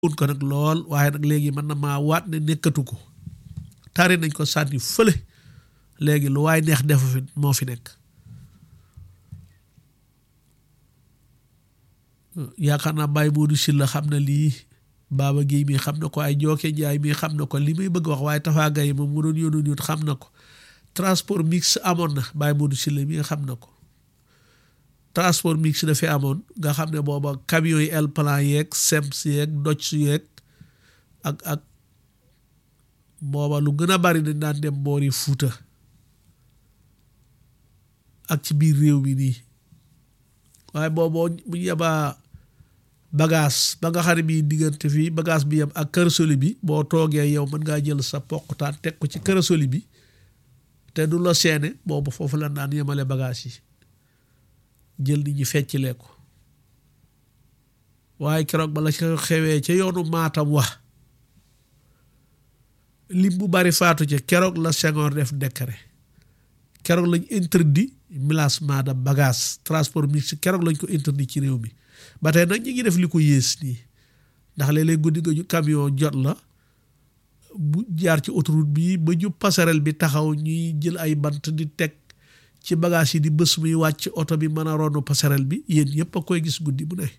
un ko nag lool waaye nag léegi mën na maa waat ne nekkatu ko tari nañ ko sànni fële léegi lu waay neex defu fi moo fi nekk yaakaar naa Baye Modou Sylla xam na lii Baba Guèye mi xam na ko ay Jooke Njaay mi xam na ko li may bëgg wax waaye Tafa Gaye moom mu doon yónnoon yóot xam na ko transport mix amoon na Baye Modou Sylla mi nga xam na ko transport mix dafay amoon nga xam ne booba camion yi el plan yeeg sems yeeg doj su yeeg ak ak booba lu gën a bari dañ daan dem boori Fuuta ak ci biir réew mi nii waaye booboo bu ñu yebaa bagage ba nga xam ne bii diggante fii bagage bi yem ak kërasoli bi boo toogee yow mën ngaa jël sa poqutaan teg ko ci kërasoli bi te du la seene boobu foofu la daan yemale bagage yi jël nit ñi feccilee ko waaye keroog bala ca xewee ca yoonu maatam wax lim bu bari faatu ca keroog la Senghor def décret keroog lañ interdit mélancement de bagage transport mixte keroog lañ ko interdit ci réew mi ba tey nag ñi ngi def li ko yées nii ndax léeg-léeg guddi nga camion jot la bu jaar ci autoroute bi ba jub passerelle bi taxaw ñuy jël ay bant di teg ci bagage yi di bés muy wàcc oto bi mën a ronu passerelle bi yéen ñëpp a koy gis guddi bu ne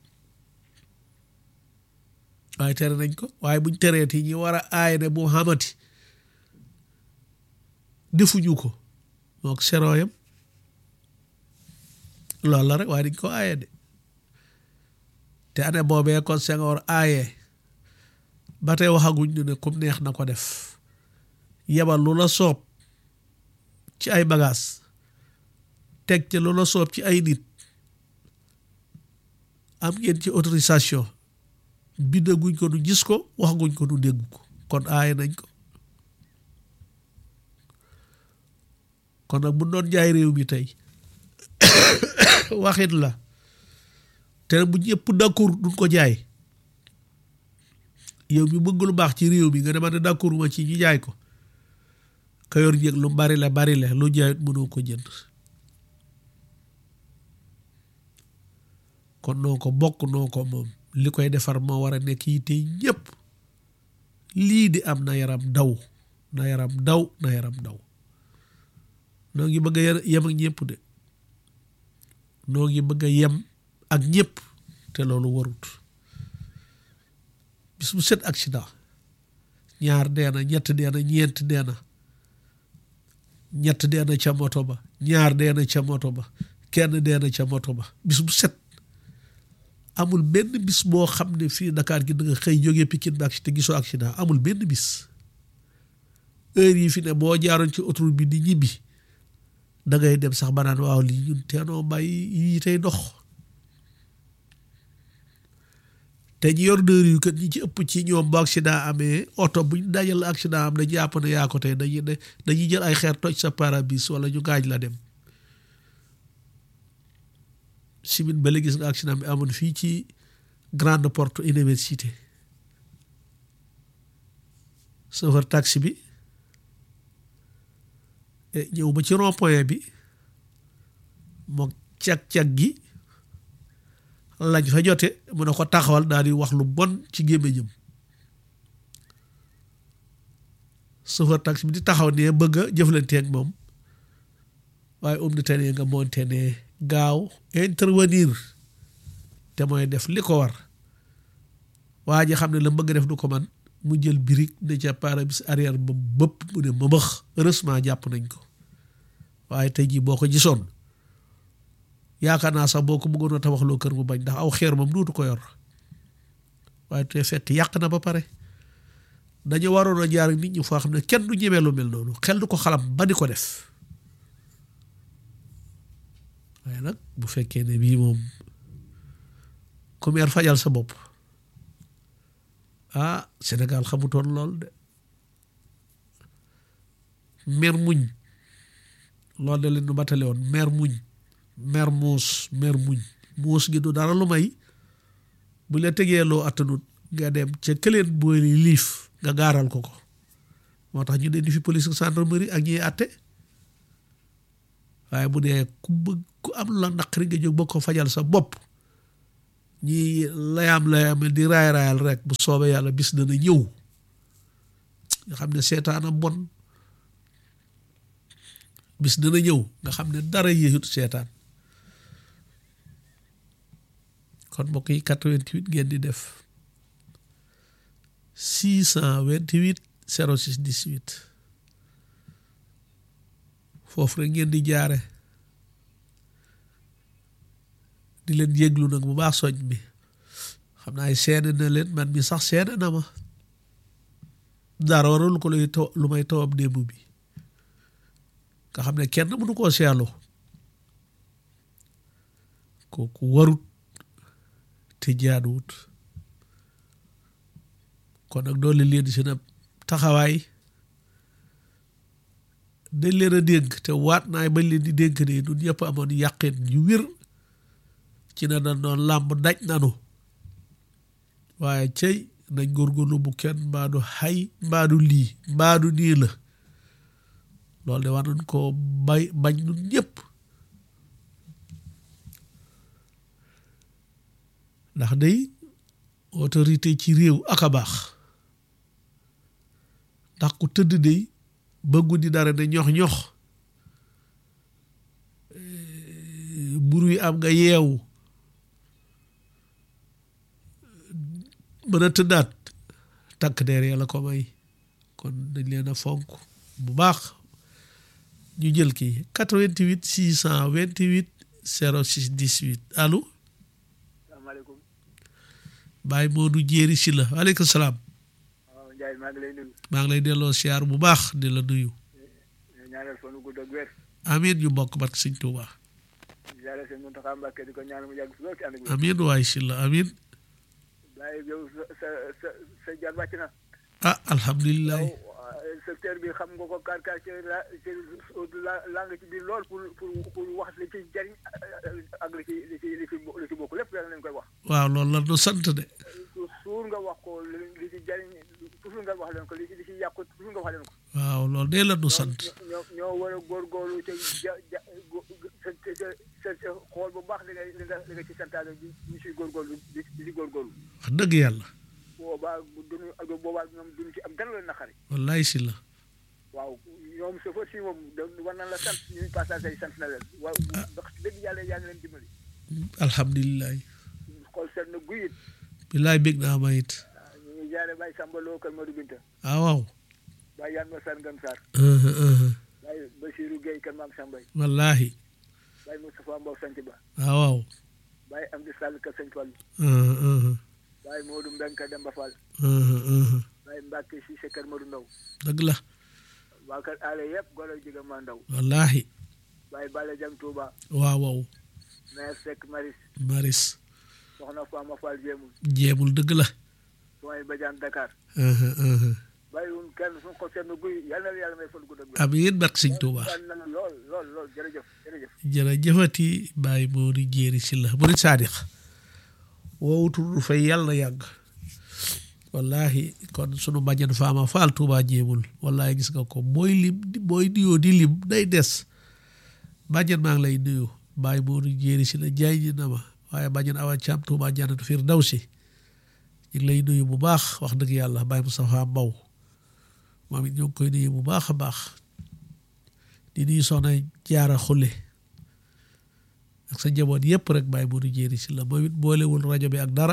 waaye tere nañ ko waaye buñ tereeti ñi war a aay ne bu xamati defuñu ko mook serooyam loolu la rek waaye dañ ko aaye de te ane boobee kon Senghor aaye ba tey waxaguñ ñu ne comme neex na ko def yebal lu la soob ci ay bagages teg ci lu la soob ci ay nit am ngeen ci autorisation bindaguñ ko nu gis ko waxaguñ ko nu dégg ko kon aaye nañ ko kon nag bu doon jaay réew mi tey waxit la te bu ñëpp d'accord duñ ko jaay yow mi bëgg lu baax ci réew mi nga dema ne d'accord ma ci ñu jaay ko ka yor njëg lu bari la bari la lu jaayut mënoo ko jënd kon noo ko bokk noo ko moom li koy defar moo war a nekk yi tey ñëpp lii di am na yaram daw na yaram daw na yaram daw noo ngi bëgg a yem ak ñëpp de noo ngi bëgg a yem ak ñëpp te loolu warut bis bu set accident ñaar dee na ñett dee na ñeent dee na ñett dee na ca moto ba ñaar dee na ca moto ba kenn dee na ca moto ba bis bu set amul benn bis boo xam ne fii Dakar gi da nga xëy jógee Pikine ba ak te gisoo accident amul benn bis heure yi fi ne boo jaaroon ci autoroute bi di ñibbi da ngay dem sax ba naan waaw lii ñun teenoo bàyyi yii tey dox te ñi yor dër yu kat ñi ci ëpp ci ñoom bu accident amee oto buñ dajal accident am dañu jàpp ne yaa ko tey dañuy dañuy jël ay xeer toj sa pare-brise wala ñu gaaj la dem simin ba gis nga accident bi amoon fii ci grande porte université chauffeur taxi bi ñëw ba ci rond point bi moo cag-cag gi lañ fa jote mu ne ko taxawal daal di wax lu bon ci gémmiñam chauffeur taxi bi di taxaw ne bëgg a jëflanteeg moom waaye um ni tene nga monte ne gaaw intervenir te mooy def li ko war waa ji xam ne la bëgg def du ko man mu jël birig ne ca pare-brise arrière ba bëpp mu ne mëbëx heureusement jàpp nañ ko waaye tey jii boo ko gisoon yaakaar naa sax boo ko bëggoon a tabaxloo kër mu bañ ndax aw xeer moom duutu ko yor waaye te fett yàq na ba pare dañu waroon a jaar nit ñi foo xam ne kenn du ñemee lu mel noonu xel du ko xalam ba di ko def waaye nag bu fekkee ne bii moom ku meer fajal sa bopp ah Sénégal xamutoon lool de mer muñ loolu de leen nu batale woon mer muñ mer muus mer muñ muus gi du dara lu may bu la tegee loo attanut nga dem ca këleen booy liif nga gaaral ko ko moo tax ñu ne di fi police gendarmerie ak ñiy àtte waaye bu dee ku bëgg ku am la naqari nga jóg ba ko fajal sa bopp ñi layam layam di raay raayal rek bu soobee yàlla bis dana ñëw nga xam ne seetaana bon bis dana ñëw nga xam ne dara yéexut seetaan kon mbokk yi 88 ngeen di def 628 06 18 foofu rek ngeen di jaare di leen yéglu nag bu baax soñ bi xam naa seede na leen man mi sax seede na ma dara waral ko luy taw lu may tawam démb bi nga xam ne kenn mënu koo seelu kooku warut te jaaduwut kon nag doole leen si na taxawaay dañ leen a dénk te waat naay bañ leen di dénk ne ñun ñëpp amoon yàqin yu wér ci na dañ doon làmb daj nanu waaye cey nañ góorgóorlu bu kenn mbaadu xay mbaadu lii mbaadu nii la loolu de war nañ koo bay bañ nun ñëpp ndax day autorité ci réew ak a baax ndax ku tëdd day bëggu di dara ne ñox ñox buru yi am nga yeewu mën a tëddaat takk der yàlla ko may kon dañ leen a fonk bu baax ñu jël kii 88 628 06 18 allo salaamaaleykum Baye Modou Jéeri si la waaleykum salaam waaw Ndiaye maa ngi lay nuyu maa ngi lay delloo siyaar bu baax di la nuyu ñaanal fanu gudd ak wér amiin ñu bokk barke sëñ Tuuba jaare sëñ Muntaxa Mbàkke di ko ñaanal mu yàgg fi lool ci ànd ak wér amiin waay si la amiin Baye yow sa sa sa sa jaar wàcc na ah alhamdulilah yow secteur bi xam nga ko kar kar ci la ci la la nga ci biir lool pour pour pour wax li ci jariñ ak li ci li ci li ci li ci bokk lépp yàlla nañ koy wax waaw loolu la nu sant de suur nga wax ko li li ci jariñ toujours nga wax leen ko li ci li ci yàqu toujours nga wax leen ko waaw loolu de la nu sant ñoo ñoo war a góorgóorlu te ja ja sa sa sa xool bu baax li nga li nga li nga ci santaane di ñu si góorgóorlu di di si góorgóorlu wax dëgg yàlla boobaa duñu ak boobaa ñoom duñu ci am dara la naqari wallaay si la waaw ñoom chauffeur si moom da war na la sant ñuy passagers yi sant na leen waaw ndax dëgg yàlla yaa ngi leen dimbali alhamdulilah xool seet na guyit bilaay bég naa ma it waaw ñu ngi jaare Baye Samba Lo Kër Modou Binta ah waaw Baye Yann Ma Sar Ngam Sarr uh-huh, uh-huh. Baye Basirou Gueye Kër Maam Sambay wallaahi Baye Moustapha Mbow Sant Ba ah waaw Baye Amdi Sall Kër Sëñ Fall uh-huh, uh-huh. Baye Modou Mbengue Kër Demba Fall Uh-huh, uh-huh. Baye Mbacke Cissé Kër Modou Ndaw dëgg la waa kër aale yëpp golo jiga ma ndaw wallaahi Baye Balla Jam Touba waaw waaw maire Seck Maris maris soxna Fama Fall Jéemul jéemul dëgg la sooy Badiane Dakar uh-huh, uh-huh. bàyyiwun kenn suñu ko seetlu guy yàlla na yàlla may fan gudd ak wér amiin barke sëñ Tuuba kontaan nañu lool lool lool jërëjëf jërëjëf jërëjëfati Baye Modou Jéeri si la murid saadix woowutul du fay yàlla yàgg wallahi kon sunu bàjjan faama faal Tuuba jéemul wallahi gis nga ko booy lim booy nuyoo di lim day des bàjjan maa ngi lay nuyu Baye Modou Jéeri si la jaay ñi na ma waaye bàjjan awa caam Tuuba jannatu firdawsi ñu ngi lay nuyu bu baax wax dëgg yàlla Baye Moustapha Mbow moom it ñoo ngi koy nuyu bu baax a baax di nuyu soxna jaara xulle ak sa njaboot yëpp rek Baye Modou Jéeri si la moom it boolewul rajo bi ak dara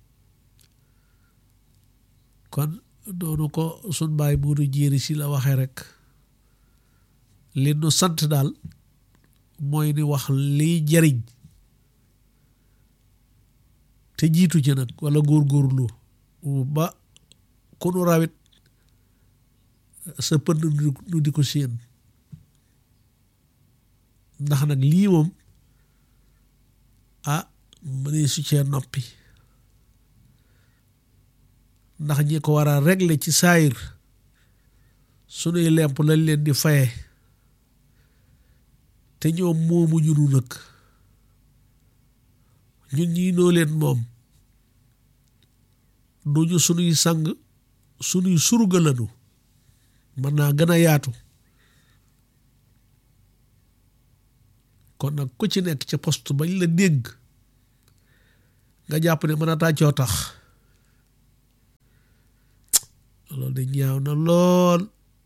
kon doonu ko sun Baye Modou Jéeri si la waxee rek li nu sant daal mooy ni wax liy jariñ te jiitu ci nag wala góorgóorlu ba ku nu rawit sa pënd nu di ko séen ndax nag lii moom ah mu ne su cee noppi ndax ñi ko war a régler ci saayir sunuy lemp lañ leen di faye te ñoom moomu ñu nu nag ñun ñii noo leen moom duñu sunuy sang sunuy surga lanu mën naa gën a yaatu kon nag ku ci nekk ca poste bañ la dégg nga jàpp ne mën a tàccoo tax loolu de ñaaw na lool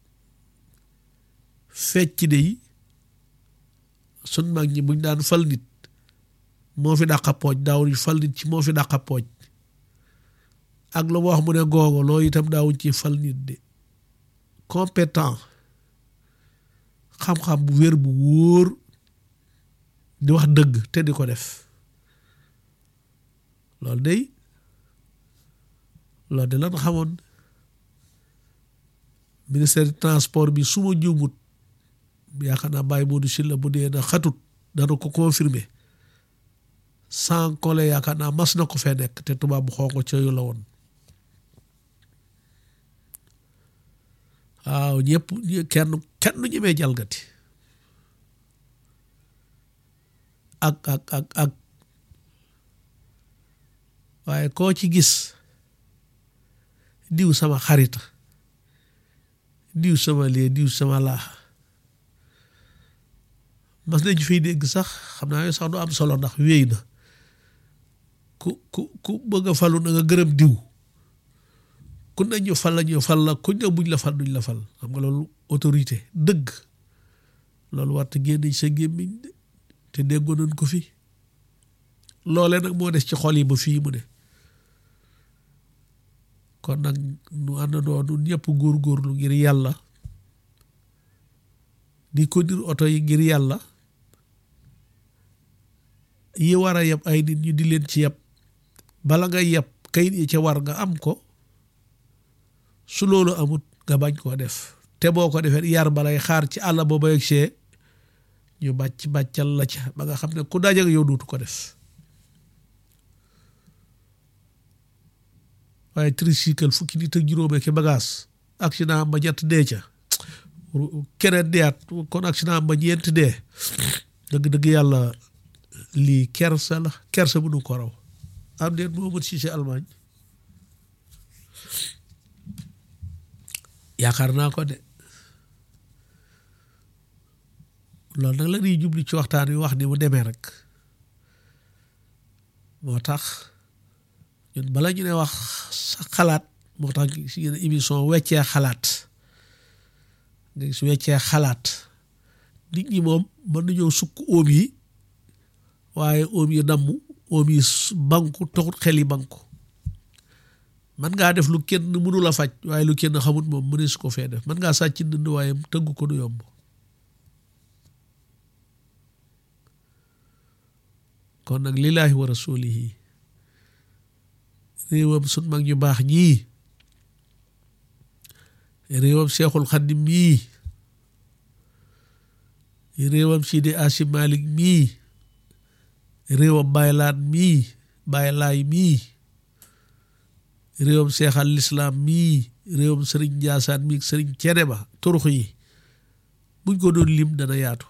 fecc de yi sun mag ñi buñ daan fal nit moo fi dàqa pooj daawuñ fal nit ci moo fi dàqa pooj ak lu ma wax mu ne googo loolu itam daawuñ ci fal nit de compétent xam-xam bu wér bu wóor di wax dëgg te di ko def loolu day loolu de lan xamoon ministère du transport bi su ma juumut yaakaar naa bàyyi Modou Sylla bu dee na xatut dana ko confirmer sans coller yaakaar naa mas na ko fee nekk te tubaab bu xonq ca yu la woon waaw ñëpp kenn kenn ñemee jalgati ak ak ak ak waaye koo ci gis diw sama xarita diw sama lee diw sama laa mas nañu fiy dégg sax xam naa yooyu sax du am solo ndax wéy na ku ku ku bëgg a falu na nga gërëm diw ku ne ñu fal la ñu fal la kuñ ne buñ la fal duñ la fal xam nga loolu autorité dëgg loolu war te génn sa gémmiñ de te déggoo nañ ko fi loolee nag moo des ci xol yi ba fii mu ne kon nag nu àndandoo nun ñëpp góorgóorlu ngir yàlla di conduire oto yi ngir yàlla yi war a yeb ay nit ñu di leen ci yeb bala nga yeb kayit yi ca war nga am ko su loolu amut nga bañ koo def te boo ko defee yar balay xaar ci àll ba ba yegsee ñu bàcc bàccal la ca ba nga xam ne ku dajak yow duutu ko def waaye tricycle fukki nit ak juróome ki bagage accident ba ñett dee ca keneen deeat kon accident ba ñeent dee dëgg-dëgg yàlla lii kersa la kersa bu nu ko raw am deen moo mën si si Allemagne yaakaar naa ko de loolu nag la ñuy jubli ci waxtaan wi wax ni mu demee rek moo tax ñun bala ñu ne wax sa xalaat moo tax si yenn émission weccee xalaat nga gis weccee xalaat nit ñi moom mën nañoo sukk óom yi waaye óom yi damm óom yi banku taxut xel yi banku man ngaa def lu kenn mënul a faj waaye lu kenn xamut moom mënee su ko fee def man ngaa sàcc ndënd waaye tëgg ko du yomb kon nag lillaahi wa rasulihi réewam sun mag ñu baax ñii réewam Seexul Xaddim mii réewam Sidi Asim Malik mii réewam Baylaat mii Baylaay mii réewam Seexal Lislaam mii réewam Sëriñ Njaasaan mii Sëriñ Cene ba turux yi buñ ko doon lim dana yaatu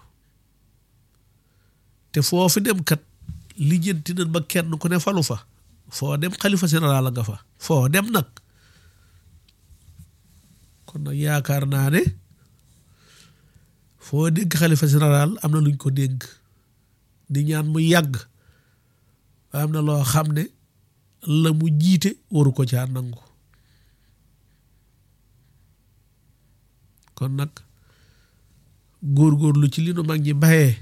te foofu dem kat lijjanti nañ ba kenn ku ne falu fa foo dem xalifa général nga fa foo dem nag kon nag yaakaar naa ne foo dégg xalifa général am na luñ ko dégg di ñaan mu yàgg am na loo xam ne la mu jiite waru ko caa nangu kon nag góorgóorlu ci li nu mag ñi bayee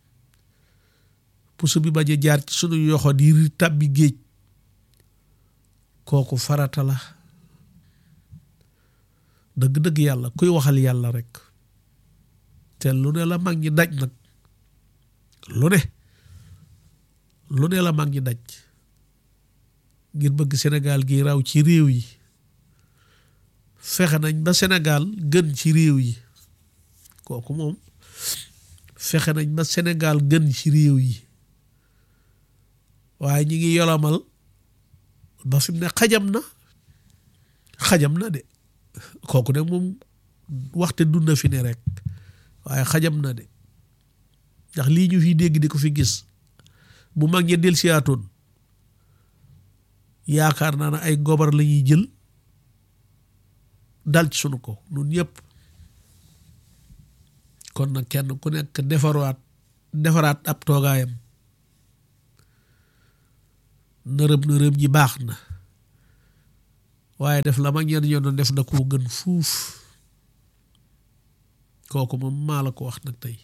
puso bi bañ a jaar ci sunu yoxo di tàbbi géej kooku farata la dëgg-dëgg yàlla kuy waxal yàlla rek te lu ne la mag ñi daj nag lu ne lu ne la mag ñi daj ngir bëgg Sénégal gi raw ci réew yi fexe nañ ba Sénégal gën ci réew yi kooku moom fexe nañ ba Sénégal gën ci réew yi waaye ñi ngi yolomal ba fi mu ne xajam na xajam na de kooku nag moom waxte dund na fi ne rek waaye xajam na de ndax lii ñu fi dégg di ko fi gis bu mag ñe del siyaatoon yaakaar naa ne ay gobar la ñuy jël dal ci sunu ko nun ñëpp kon nag kenn ku nekk defaraat defaraat ab toogaayam nërëm nërëm ji baax na waaye def la mag ñenn ñoo doon def da koo gën fuuf kooku moom maa la ko wax nag tey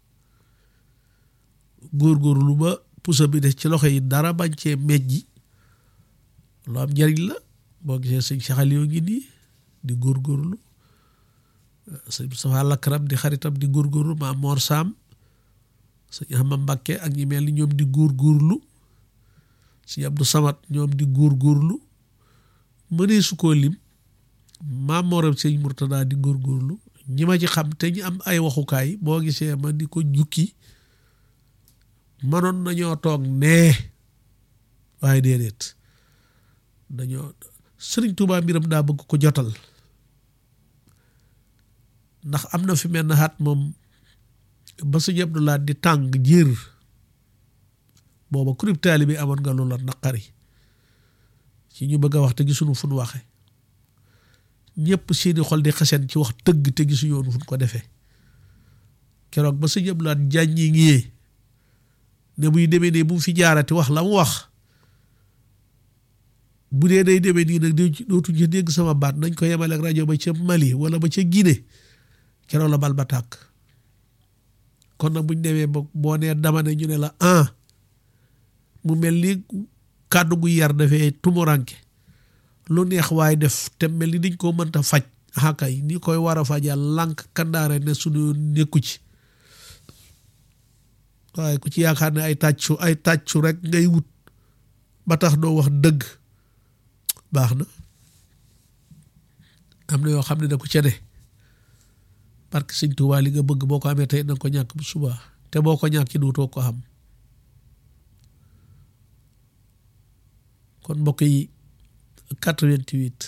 góorgóorlu ba pusa bi def ci loxo yi dara bañ cee mejji lu am njariñ la boo gisee sëñ saxal yoo ngi nii di góorgóorlu sëñ Moustapha Lakram di xaritam di góorgóorlu maa Mor Sam sëñ Ahmad Mbakke ak ñi mel ni ñoom di góorgóorlu sëñ Abdou Samad ñoom di góorgóorlu mënee su koo lim maam Moram sëñ Murtada di góorgóorlu ñi ma ci xam te ñu am ay waxukaay boo gisee ma di ko jukki manoon nañoo toog nee waaye déedéet dañoo sëriñ Tuubaa mbiram daa bëgg ko jotal ndax am na fi mel na xaat moom ba sëñ Abdulaat di tàng jiir booba kurib taali bi amoon nga loola naqari ci ñu bëgg a wax te gisuñu fu nu waxe ñëpp seeni xol di xasen ci wax tëgg te gisu yoonu fu nu ko defee keroog ba sëñ Abdulaat jàññi ngiyee ne buy demee ne bu mu fi jaarati wax la mu wax bu dee day demee nii nag dootuñ ci dégg sama baat nañ ko yemale ak rajo ba ca Mali wala ba ca Guinée keroog la bal ba tàkk kon nag buñ demee ba boo nee dama ne ñu ne la ah mu mel ni kàddu gu yar dafee tumuranke lu neex waaye def te mel ni dañ koo mënta faj xakay ni koy war a fajal lànk kandaare ne suñu nekku ci waaye ku ci yaakaar ne ay tàccu ay tàccu rek ngay wut ba tax doo wax dëgg baax na am na yoo xam ne da ko ca ne parce que sëñ Tuubaa li nga bëgg boo ko amee tey danga ko ñàkk bu subaa te boo ko ñàkki duutoo ko xam kon mbokk yi 88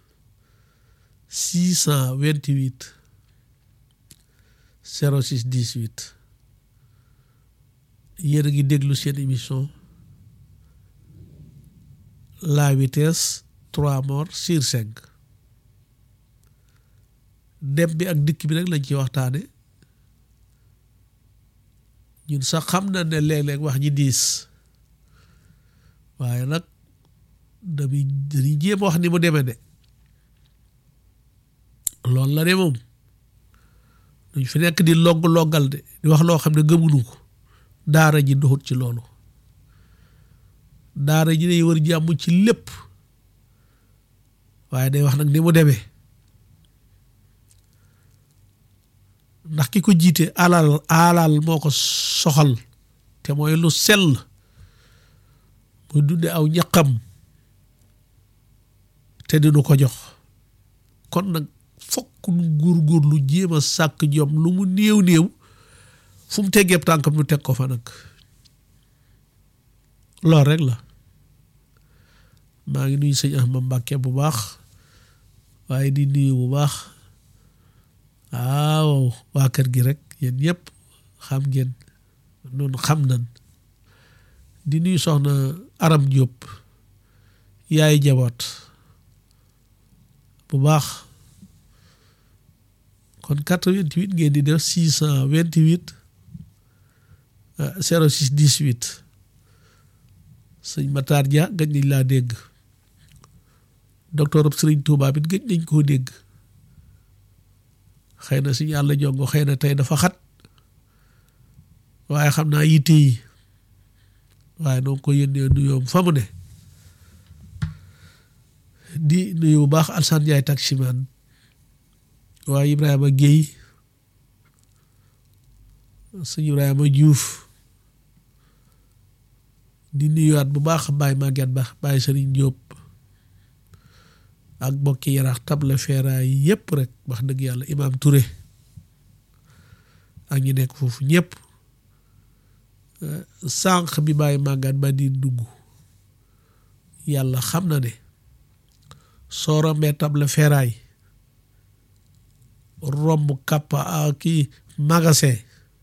628 06 18 yéen a ngi déglu seen émission la vitesse trois morts sur cinq dem bi ak dikk bi nag lañ ci waxtaane ñun sax xam na ne léeg-léeg wax ji diis waaye nag dañuy dañuy jéem wax ni mu demee de loolu la de moom duñ fi nekk di logg loggal de di wax loo xam ne gëmunu ko daara ji doxut ci loolu daara ji day wër jàmm ci lépp waaye day wax nag ni mu demee ndax ki ko jiite alal alal moo ko soxal te mooy lu sell muy dunde aw ñaqam te dinu ko jox kon nag fokk nu góorgóorlu jéem a sàkk jom lu mu néew néew fu mu teggeeb tànkam nu teg ko fa nag loolu rek la maa ngi nuyu sëñ Ahmad Mbàkke bu baax waaye di nuyu bu baax waaw waa kër gi rek yéen ñëpp xam ngeen noonu xam nan di nuyu soxna Aram Diop yaay jaboot bu baax kon 88 ngeen di def 628 06 18 sëñ Matar Dia gëj nañ laa dégg docteur Sëriñ Tuubaa bi gëj nañ koo dégg xëy na suñu yàlla jongo xëy na tey dafa xat waaye xam naa yitte yi waaye noo ko yónnee nuyoom fa mu ne di nuyu bu baax Alsaan Njaay taximan waaye Ibrahima Guèye sëñ Ibrahima Diouf di nuyuwaat bu baax Baye Maguette Ba Baye Serigne Diop ak bokki yaraax table feeraay yépp rek wax dëgg yàlla Imam Touré ak ñi nekk foofu ñëpp sànq bi Baye Maguette Ba di dugg yàlla xam na ne soo rombee table feeraay romb kappa kii magasin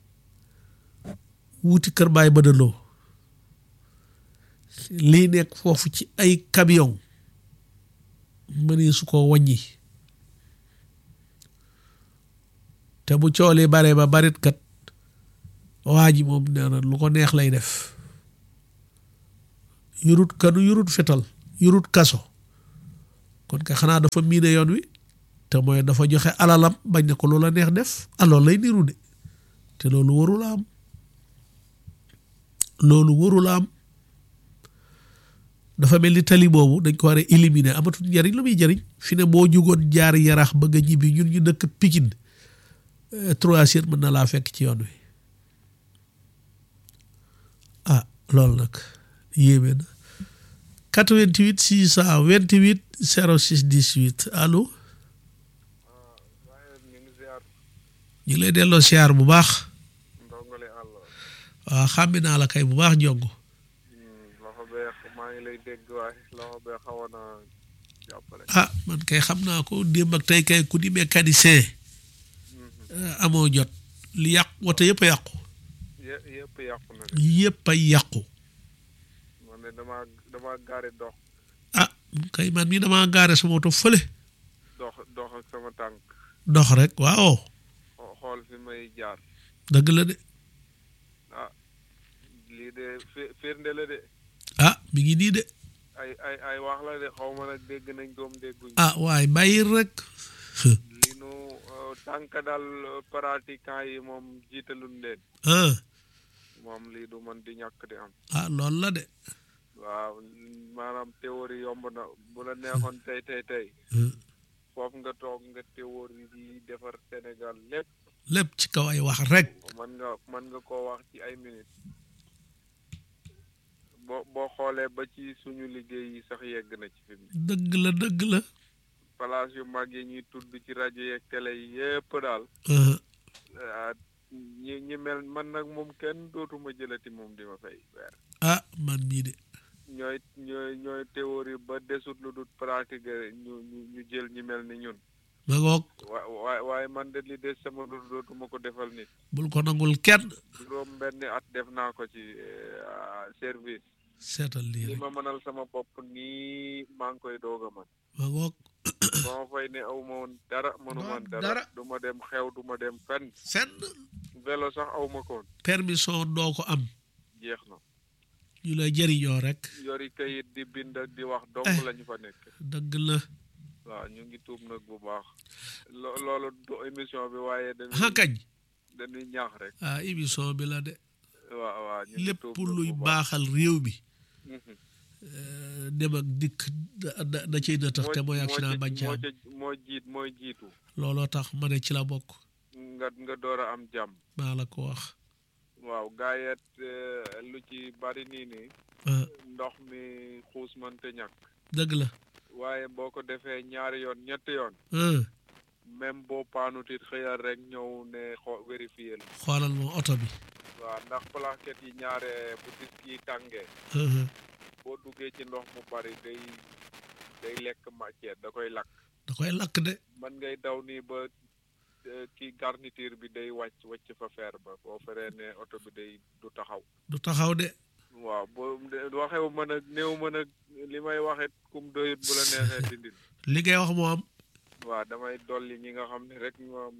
wuti kër Baye Badaloo lii nekk foofu ci ay camion mënee su ko wàññi te bu coolee bare ba barit kat waa ji moom nee na lu ko neex lay def yurut kanu yurut fetal yurut kaso kon kay xanaa dafa miine yoon wi te mooy dafa joxe alalam bañ ne ko loola neex def alors lay niru de te loolu warula am loolu warula am dafa mel ni tali boobu dañ ko war a éliminer amatul njariñ lu muy jariñ fi ne boo jugoon jaar yaraax bëgg a ñibbi ñun ñu dëkk Pikine trois heures mën na laa fekk ci yoon wi ah loolu nag yéeme na 88 628 06 18 allo ñu ngi lay delloo siyaar bu baax waaw xàmmi naa la kay bu baax jongo loxo bee maa ngi lay dégg waaye loxo bee xawoon na jàppale ah man kay xam naa ko démb ak tey kay ku di mécanicien amoo jot li yàqu woto yëpp a yàqu yë- yëpp yàqu na de yëpp a yàqu man ne dama dama gaari dox ah kay man mii damaa gaare sama oto fële dox dox ak sama tànk dox rek waaw xo- xool fi may jaar dëgg la de ah lii de fi- firnde la de ah mi ngi nii de ay ay ay wax la de xaw ma nag dégg nañ doom dégguñ ah waaye bàyyil rek li nu euh, tànk daal euh, pratiquant yi moom jiitaluñ leen ah moom lii du man di ñàkk di am ah loolu la de waaw maanaam théorie yomb na bu la neexoon tey tey tey foofu nga toog nga théorie yi defar Sénégal lépp lépp ci kaw ay wax rek mën nga mën nga koo wax ci ay minutes boo boo xoolee ba ci suñu liggéey yi sax yegg na ci fi mu ne dëgg la dëgg la place yu mag yi ñuy tudd ci rajo yeeg télé yi yépp daal ah ah, ñi ñi mel man nag moom kenn dootuma jëlati moom di ma fay weer ah man mii de ñooy ñooy ñooy théorie ba desut lu dul pratique ñu ñu ñu jël ñi mel ni ñun ma ngoog wa waaye waaye man de li des sama dund dootuma ko defal nit bul ko nangul kenn juróom benn at def naa ko ci eh, service seetal lii li rek ma mënal sama bopp nii maa ngi koy doog a man ma ngoog ba ma fay ne aw ma woon dara mënu man dara. dara du ma dem xew du ma dem fenn fenn vélo sax aw ma ko woon permission doo ko am jeex na ñu lay jëriñoo rek yori kayit di bind ak di wax dong Eh. lañu fa nekk dëgg la waaw ñu ngi tuub nag bu baax lo- loolu du émission bi waaye ah dañuy kañ dañuy ñaax rek ah émission bi la de waaw waaw ñu ngi lépp tuub nag luy bu baax. baaxal réew mi Mhm. euh, dem ak dikk da da da ciy na tax te mooy accident bañ ci moo am ca moo jiit mooy jiitu looloo tax ma ne ci la bokk nga nga door a am jàmm maa la ko wax waaw gaayet eh, lu ci bari nii nii ah ndox mi xuus mënte ñàkk dëgg la waaye boo ko defee ñaari yoon ñetti yoon ah même boo paanutit xëyal rek ñëw ne xo vérifier la xoolal ma oto bi waaw ndax plaquette yi ñaare bu dis yi tàngee ah boo duggee ci ndox mu bari day day lekk matière da koy lakk da koy lakk de man ngay daw nii ba eh, kii garniture bi day wàcc wàcc fa fer ba boo feree ne oto bi day du taxaw du taxaw de waaw boo waxewu mën a néew mën a li may waxit kum doyut bu la neexee dindil li ngay wax moo am waaw damay dolli ñi nga xam ne rek ñoom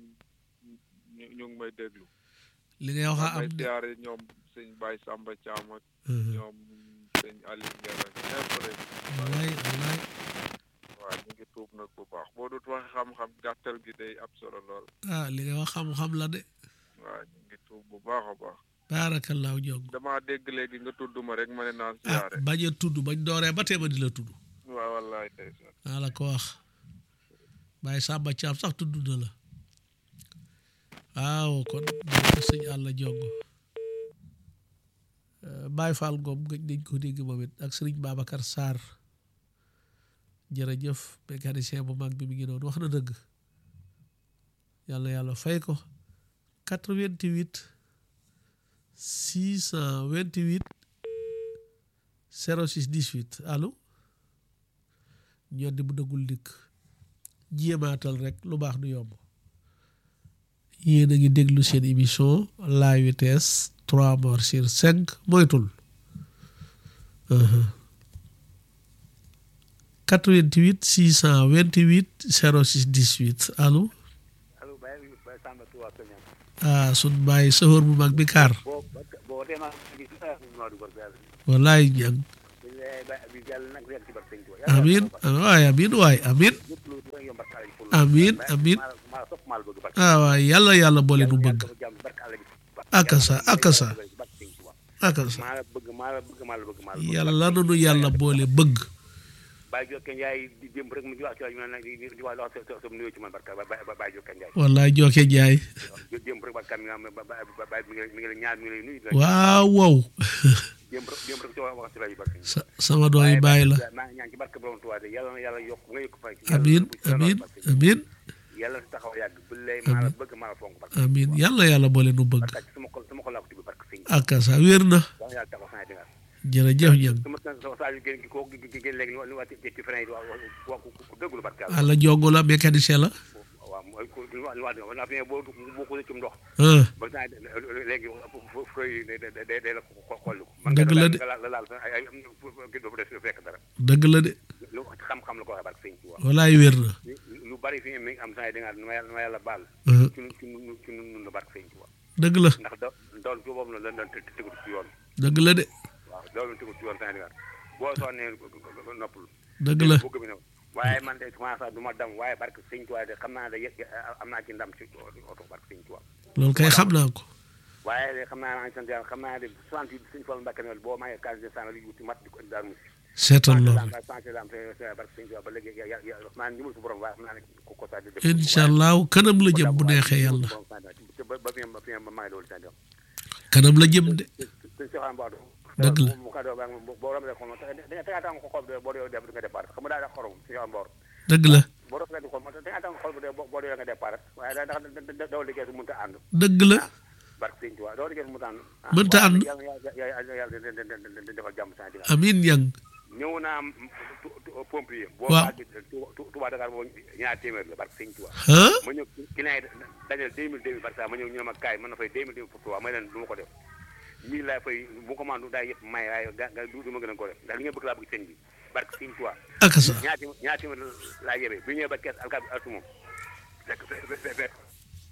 ñu ñu ngi may déglu li ngay wax a damay am de siyaare ñoom sëñ Baye Samba Thiam ak ah ñoom sëñ Aliou Nguer ak ñëpp rek wallaay wallaay waaw ñu ngi tuub nag bu baax boo dut waxe xam-xam gàttal gi day ab solo lool ah li ngay wax xam-xam la de waaw ñu ngi tuub bu baax a baax baarakallaahu jong damaa dégg léegi nga tudd ma rek ma ne naan ah siyaare bañ a tudd bañ dooree ba tee ma di la tudd waaw wallaay ndeysaan maa la ko wax Baye Samba Thiam sax tudd na la waaw kon jërëjëf sëñ Alla Jongo Baye Fall Ngom gëj nañ ko dégg moom it ak sëriñ Babacar Sarr jërëjëf mécanicien bu mag bi mi ngi noonu wax na dëgg yàlla yàlla fay ko 88 628 06 18 allo ñoddi bu dëggul dikk jéemaatal rek lu baax du yomb yéen a ngi déglu seen émission la vitesse trois morts sur cinq moytul 88 628 06 18 allo allo Baye Baye Samba Touba Peñam ah sun bàyyi sëfoor bu mag bi kaar boo boo tee maa ngi gis ah maa dugal Baye wallaay ñang dañ lay yaay ba bi yàlla nag yàgg ci barke sëñ Tuubaa amin waay amin waay amin lépp lu lu yomb barke Alaaji Fall Amin, amin. maa maa sopp maa la bëgg barke ah waay yàlla yàlla boole nu bëgg yàlla jàmm barke Alaaji Fall akasa akasa barke sëñ Tuubaa akasa maa la bëgg maa la bëgg maa la bëgg maa la bëgg yàlla nanu yàlla boole bëgg Baye Jokke Ndiaye di démb rek mu ci wax ci rajo bi nag di di wax wax sa sa nuyoo ci man barka ba ba Baye Jokke Ndiaye wallaay jooke jaay waaw démb rek barka mi nga xam ne ba ba ba mi ngi mi ngi la ñaar mi ngi lay nuyu waaw wow démb rek démb rek ci wax wax ci rajo barka sa sama doom yi bàyyi la maa ngi ñaan ci barke borom Tuubaa de yàlla na yàlla yokk nga yokk fay amin amin amin yàlla na taxaw yàgg bu lay maa la bëgg maa la fonk barke amin yàlla yàlla boole nu bëgg barka ci sama xol sama xol laa ko tibb barke sëñ akasa wér na yàlla yàlla taxaw saa dinga jërëjëf ñang sama sama saa yu génn ko génn léegi ni wa ci frein yi wax wax ku dëggul barke yàlla àlla jongo la mécanicien la waaw mooy ku li wax li wax na fi boo boo ko ci ndox ah ba saa léegi feuille yi day day day la ko xolli ko. Dëgg la de. man nga laal ay ay am na kii doo def fekk dara. dëgg la de lu xam-xam la ko waxee barke sëñ Tuubaa. wallaay wér na lu bari fi mi ngi am saa yi da ngaa nu ma yàlla nu ma yàlla baal. ah ci nu ci nu ci nu nun la barke sëñ Tuubaa. dëgg la ndax da doon ci boobu la doon te tegu ci yoon. dëgg la de waaw loolu tegu ci yoon saa yi da ngaa boo sonnee noppul. dëgg la bëgg bi ñëw waaye man de commencé du ma dam waaye barke sëñ Tuubaa de xam naa ne yë- am naa ci ndam ci oto barke sëñ Tuubaa. loolu kay xam naa ko waaye de xam naa maa ngi sant yàlla xam naa de soixante huit suñu Fallu Mbàkke ne boo mayee quinze deux cent li wuti mat di ko daal mu seetal loolu santé lam barke sëñ Tuubaa ba léegi ya ya maa ngi ñëmul su borom waaye xam naa ne ko ko saa di def incha allahu kanam la jëm bu neexee yàlla ba ba fi ba fi ba maa ngi loolu sant kanam la jëm de suñ soxaan boo Dëgg la. mu ka do ba boo romee xol da nga tegaa tàng ko xol bi boo dee def nga départ xam nga daa da xorom suñu xool mboor dëgg la boo doon nga xol da nga tàng xol bi de boo dee nga départ waaye da ndax doo liggéey su mënta ànd dëgg la barke sëñ Tuubaa doo liggéey su mënta ànd Mënta ànd. yàlla yàlla yàlla defal jàmm sa diggante amin yang ñëw naa pompier boo Waaw. àgg Touba Dakar boo ñaar téeméer la barke sëñ Tuubaa ah ma ñëw client yi dajal deux mille deux mille par ça ma ñëw ñu ne ma kaay mën na fay deux mille deux mille pour Touba may leen du ma ko def mille laay fay bu ko mandu daay yëpp may waaye ga ga du ma gën a ko def ndax li nga bëgg laa bëgg sëñ bi barke sëñ Tuubaa akasa ñaar téeméer ñaar téeméer laa yebee bi ñëwee ba kees alkaati altu moom fekk fekk fekk fekk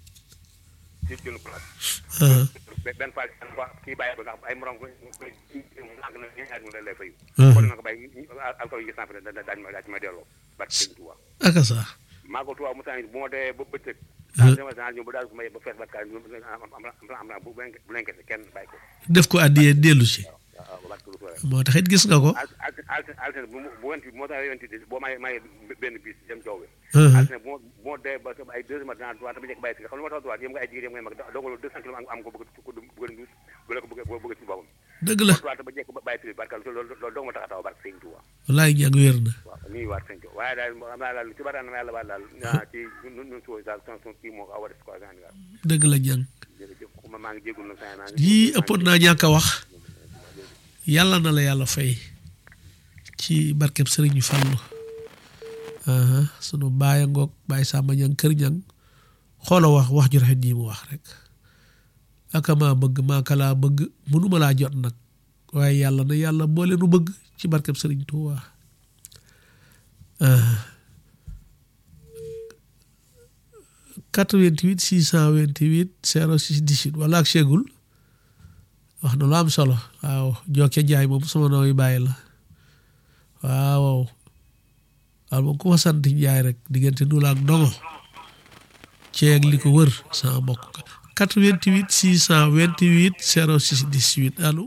ci jël place ah be- benn fois kii bàyyi ba nga xam ay morom ko lànk na ñaar mu lay fay Mhm. kon na ko bàyyi alkaati yi gis naa fi da daañu ma daañu ma delloo barke sëñ Tuubaa akasa maa ko tubaab mu saa bu ma dee ba bëccëg. Mhm. sama saa ñëw ba daal su ma yee ba fees ba kaay am am am am am bu leen bu leen kese kenn bàyyi ko. def ko addiyee dellu si waaw waaw barke lu ko waral. moo tax it gis nga ko al al al altine bu mu bu went moo tax went boo may may benn bis dem jaww bi. Mhm. altine bu ma bu ma dee ba ay deux heures matin droit dama njëkk bàyyi si nga xam lu ma tax droit yëm nga ay jigéen yëm ngay mag dogaloo deux cent kilomètres am am ko bëgg ko bëgg a nduus bu la ko bëgg bëgg ci boppam. dëgg la droit ba njëkk ba bàyyi si barke loolu loolu dong ma tax a taw barke sëñ Tuubaa wallaay ñang wér na waaw nuyu waat sëñ Tuubaa waaye daal am naa daal ci bari na ma yàlla baal daal ah ci ñun ñun suuf daal son son kii moo ko aw a def quoi Sénégal dëgg la ñang jërëjëf ma maa ngi jégalu nag saa maa ngi yii ëppoon naa ñàkk a wax yàlla na la yàlla fay ci barkeb sëriñ Fallu aha sunu baay a ngoog baay Samba ñang kër ñang xoola wax wax ju rafet ji mu wax rek aka maa bëgg maaka laa bëgg mënuma laa jot nag waaye yàlla na yàlla boole nu bëgg ci barkeb sëriñ Tuuba ah 88 628 06 18 wala ak Chegul wax na lu am solo waaw Jokke Njaay moom sama nooy bàyyi la waaw waaw moom ku ma sant Njaay rek diggante nu la ak ndongo ceeg li ko wër sama mbokk ka 88 628 06 18 allo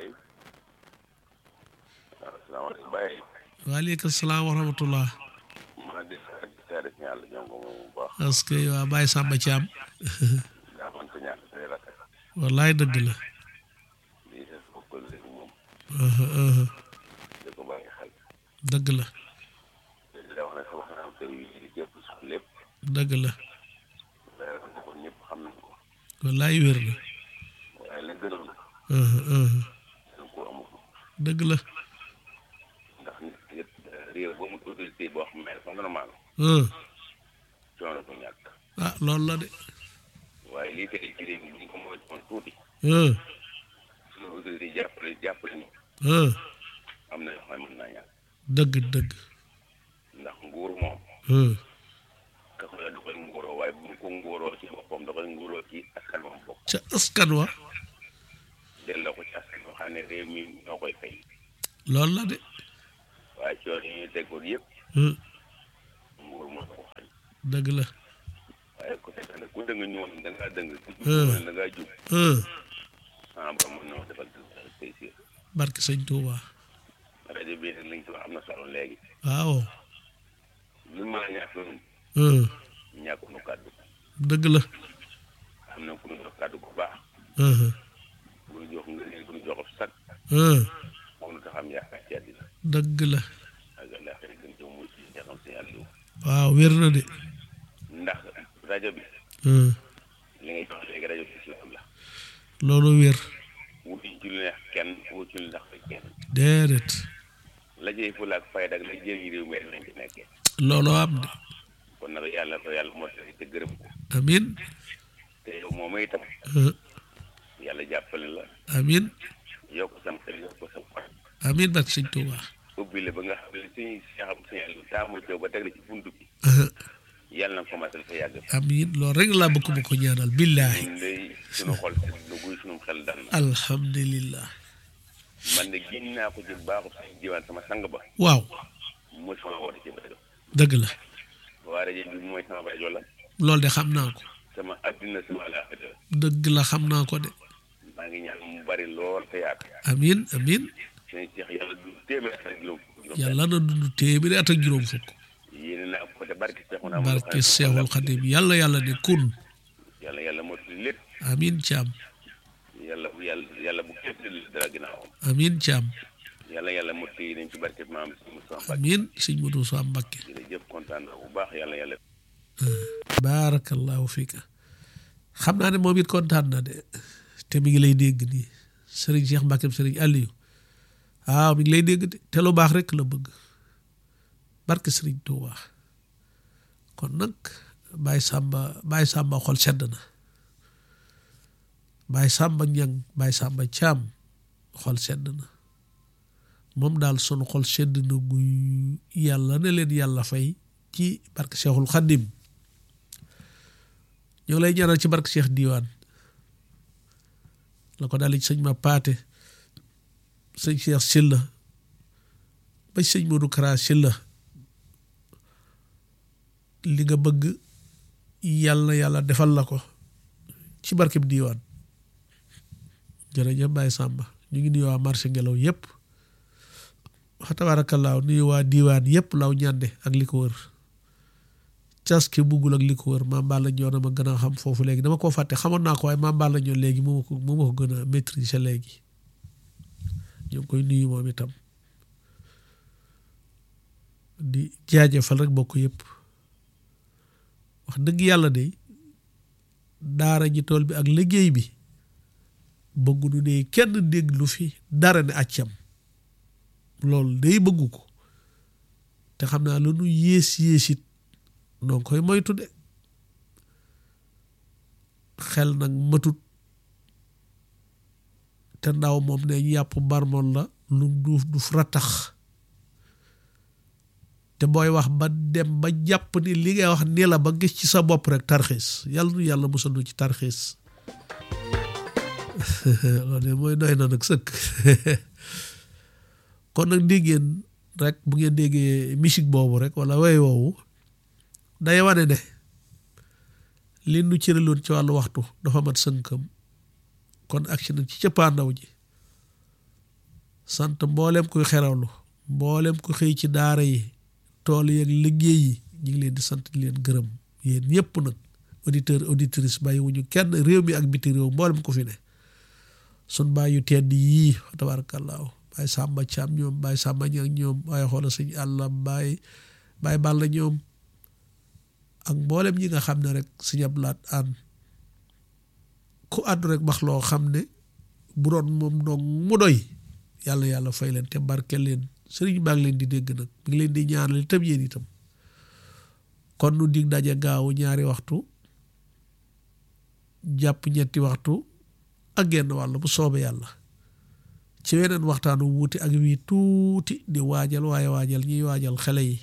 asalaamaaleykum Baye waaleykum salaam wa rahmatullah maa ngi di seede si yàlla ñoom ko moom bu baax parce que waa Baye Samba Thiam daa mën ko ñàkk say rakk wallaay dëgg la lii des ko ko léegi moom aha, aha, di ko bàyyi xel dëgg la di la wax ne sa wax naa kër yi di jëpp sax lépp dëgg la leer na ko ñëpp xam nañ ko wallaay wér na waaye la gënoon aha, aha, dañ ko amul dëgg la ndax nit ki it réew ba mu autorité boo xam ne dafa normal ah coono du ñàkk ah loolu la de waaye lii tey ci réew mi bu ñu ko moytuwoon tuuti ah suñu autorité jàppale jàppale ñu ah am na yoo xam ne mën naa ñàkk dëgg dëgg ndax nguur moom ah ka ko da koy nguuroo waaye bu ñu ko nguuroo ci boppam da koy nguuroo ci askan moom bokk ca askan wa delloo ko ci askan boo xam ne réew mi ñoo koy fay loolu la de coon yi ñu teggoon yëpp ah, nguur moo ko xañ dëgg la waaye ku nekk nag ku dëng ñëwoon da ngaa dëng ku jub Hmm. ñëwoon da ngaa jub ah, ah ba mën na ma defal tey si barke sëñ Tuuba rajo bii nag liñ ci wax am na solo léegi waaw lu ma ñàkk noonu ah, ñàkku nu kàddu dëgg la am na ku ñu jox kàddu bu baax ah, ku ñu jox nga ku ñu jox sag ah, moom lu tax am yaakaar ci àddina dëgg la ak àllaaxira gën jëm mu ci ñaxam si yàlla yow waaw wér na de ndax rajo bi ah, li ngay jox léegi rajo bi islam la loolu wér wutuñ ci lu neex kenn wutuñ lu ndax kenn déedéet la jëy fula ak fayda ak la jëriñ réew mi rek lañ ci nekkee looloo am de kon nag yàlla ko yàlla moo tax te gërëm ko amin te yow moom itam ah, yàlla jàppale la amin yokk sam xel yokk ko sam xol amin barke sëñ Tuuba ubbi la ba nga xam ne suñu seexam suñu yàlla taamul teew ba teg la ci buntu bi ah, yàlla na ko matal fa yàgg amin loolu rek laa bëgg mu ko ñaanal billaahi ñun day suñu xol sedd na guy suñu xel dal na alhamdulillah man de génn naa ko ci baaxu sax jiwaan sama sang ba waaw mooy sama woote ci rajo dëgg la waa rajo bi mooy sama rajo la loolu de xam naa ko sama addina sama alaaxira dëgg la xam naa ko de maa ngi ñaan mu bari lool te yaatu amin amin sëñ Cheikh yàlla du téeméer ak juróom juróom yàlla na dund téeméeri at ak juróom fukk yéene naa ko te barke Cheikh naa barke Seexul Xadim yàlla yàlla ne kun yàlla yàlla mottali lépp amin caam yàlla bu yàlla yàlla bu képp di dara ginnaawam amin caam yàlla yàlla mottali nañ ci barke maam si Moussa Mbacke amin sëñ Modou Sow Mbakke jërëjëf kontaan naa bu baax yàlla yàlla baarakallahu fiika xam naa ne moom it kontaan na de te mi ngi lay dégg nii sëriñ Cheikh Mbakke sëriñ Aliou waaw mi ngi lay dégg de te lu baax rek la bëgg barke sëriñ Touba kon nag Baye Samba Baye Samba xol sedd na Baye Samba Ñang Baye Samba Caam xol sedd na moom daal sunu xol sedd na guy yàlla ne leen yàlla fay ci barke Cheikhul Khadim ñoo lay ñaanal ci barke Cheikh Diwane la ko daal ci sëñ ma paate sëñ Cheikh Silla ba ci sëñ Modou Kara Silla li nga bëgg yàlla yàlla defal la ko ci barkeb diiwaan jërëjëf Baye Samba ñu ngi nuyu waa marché ngelaw yëpp wax tabaarakallaahu nuyu waa diiwaan yëpp law ñànde ak li ko wër caske buggul ak li ko wër maam Balla ñoo na ma gën a xam foofu léegi dama koo fàtte xamoon naa ko waaye maam Balla ñoo léegi moo ma ko moo ma ko gën a maîtriser léegi ñu ngi koy nuyu moom itam di jaajëfal rek bokk yëpp wax dëgg yàlla de daara ji tool bi ak liggéey bi bëgguñu ne kenn dégg lu fi dara ne accam loolu day bëggu ko te xam naa lu nu yées yéesit noo koy moytu de xel nag matut te ndaw moom ne yàpp barmoon la lu duuf du ratax te booy wax ba dem ba jàpp ni li ngay wax ni la ba gis ci sa bopp rek tarxiis yàlla nu yàlla musal nu ci tarxiis loolu de mooy doy na nag sëkk kon nag dégg ngeen rek bu ngeen déggee musique boobu rek wala way woowu day wane ne li nu cëraloon ci wàllu waxtu dafa mat sënkam kon agsi na ci cëppaandaw ji sant mboolem kuy xerawlu mboolem ku xëy ci daara yi tool yeeg liggéey yi ñu ngi leen di sant di leen gërëm yéen ñëpp nag auditeur auditrice bàyyi wuñu kenn réew mi ak biti réew mboolem ko fi ne sun bàyyi yu tedd yii tabaarakallaahu bàyyi sàmba caam ñoom bàyyi sàmba ñi ak ñoom waaye xoola sëñ àlla bàyyi bàyyi bàlla ñoom ak mboolem ñi nga xam ne rek sëñ ablaat an ku àddu rek wax loo xam ne bu doon moom dong mu doy yàlla yàlla fay leen te barke leen sëriñ baa ngi leen di dégg nag mi ngi leen di ñaanal itam yéen itam kon nu dig daje gaawu ñaari waxtu jàpp ñetti waxtu ak genn wàll bu soobee yàlla ci weneen waxtaanu wuuti ak wii tuuti di waajal waaye waajal ñiy waajal xale yi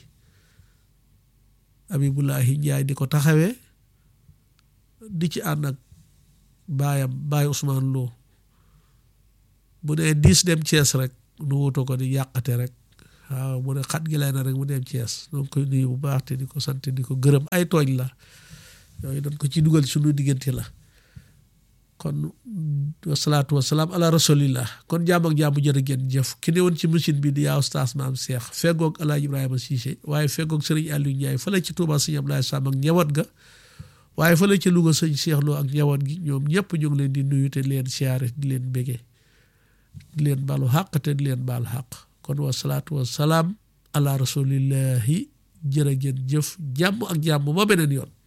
Abibulahi Njaay di ko taxawee di ci ànd ak baayam baay Ousmane Lo bu nee diis dem Cees rek nu wutu ko di yàqate rek waaw mu ne xat gi lay na rek mu dem Thiès donc koy nuyu bu baax te di ko sant di ko gërëm ay tooñ la yooyu dañ ko ci dugal suñu diggante la kon wasalaatu wasalaam ala rasulillah kon jaam ak jaamu jërë ngeen jëf ki ne woon ci machine bi di yaa oustaz maam Cheikh feggoog El Hadj Ibrahima Cissé waaye feggoog Serigne Aliou Ndiaye fële ci Touba Sëñ Ablaye Sam ak ñawat ga waaye fële ci Louga sëñ Cheikh Lo ak ñawat gi ñoom ñëpp ñu ngi leen di nuyu te di leen siyaare di leen bége di leen balu xàq te di leen baal xàq kon wasalaatu wasalaam ala rasulillahi jërë ngeen jëf jàmm ak jàmm ba beneen yoon